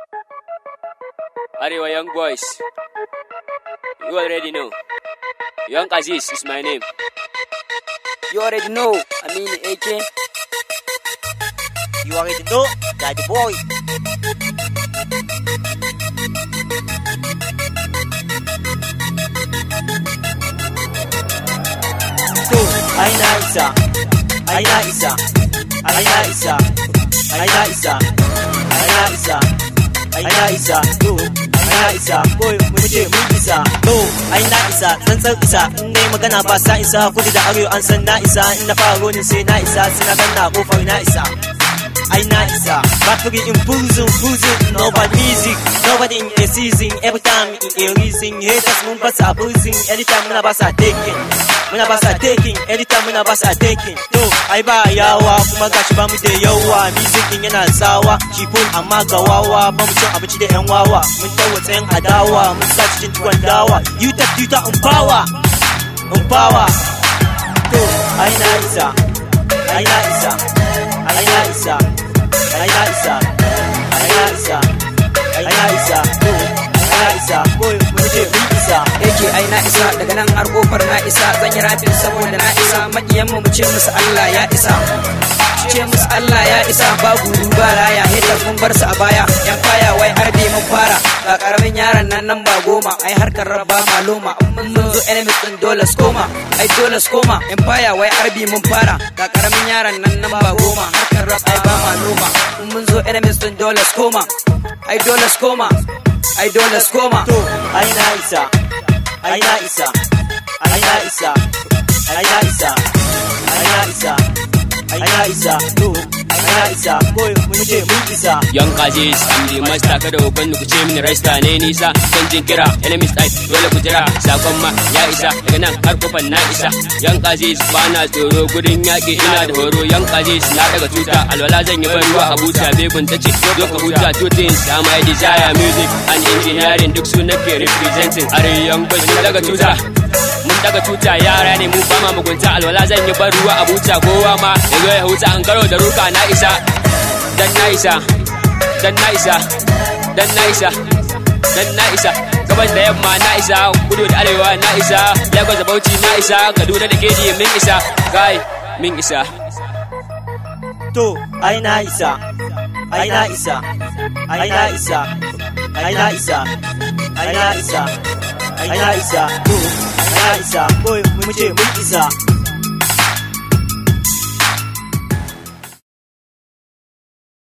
Arewa Young Boys. You already know. Young Aziz is my name. You already know. I mean, AK. You already know, Daddy Boy. To, ai na isa, ai na isa, ai na isa, ai na isa, ai na isa, ai na isa, to, ai na isa, boy, mu ce mun isa, to, ai na isa, tsantsar isa, in dai magana ba sa isa, kudu da arewa an san na isa, in na fara ronin sai na isa, sai na ganna kofar na isa. I not isa. Battery in prison, prison, nobody music, nobody in a season. Every time in a reason, haters mun basa prison. Anytime muna basa taking, muna basa taking. Anytime muna basa taking. To, ai ba yawa kuma gashi ba mu da yawa. Music din yana sawa, shifun amma ga wawa. Ba mu cin abinci da yan wawa. Mun tawo tsayin adawa, mun sa cikin tuwon dawa. You tap you tap power, power. To, ai na isa, ai na isa. ai na isa ai na isa ai na isa ai na isa to ai na isa ko mu ce mun isa AK ai na isa daga nan har kofar na isa zan yi rafin saboda na isa makiyan mu mu ce musu Allah ya isa ce musu Allah ya isa ba guru ba raya haters mun bar su a baya yan kaya wai harbe mun fara ga karamin yaron nan nan ba goma ai harkar rabba maloma in mun zo enemies din dole su koma ai dole su koma yan faya wai harbe mun fara ga karamin yaron nan nan ba goma harkar rap ai ba maloma in mun zo enemies din dole su koma ai dole su koma ai dole su koma to ai na isa ai na isa ai na isa ai na isa ai na isa ai na isa to ai na isa ko mu ce mun isa Young Aziz, I'm the master kada ku banni ku ce mini raista ne nisa kan jin kira enemies type dole ku jira sakon ma ya isa daga nan har kofar na isa Young Aziz ba na tsoro gudun yaƙi ina da horo Young Aziz na daga tuta alwala zan yi ban ruwa a buta begun ta ce zo ka huta two things am I desire music and engineering duk su nake representing are young boys mun daga tuta mun daga tuta yara ne mu ba ma mugunta alwala zan yi ban ruwa a buta kowa ma ya zo ya huta an karo da ruka na isa dan na isa dan na isa dan na isa dan na isa gabas da yamma na isa kudu da arewa na isa lagos da bauchi na isa kaduna da keji min isa kai min isa to ai na isa ai na isa ai na isa ai na isa ai na isa ai na isa to ai na isa ko mu ce mun isa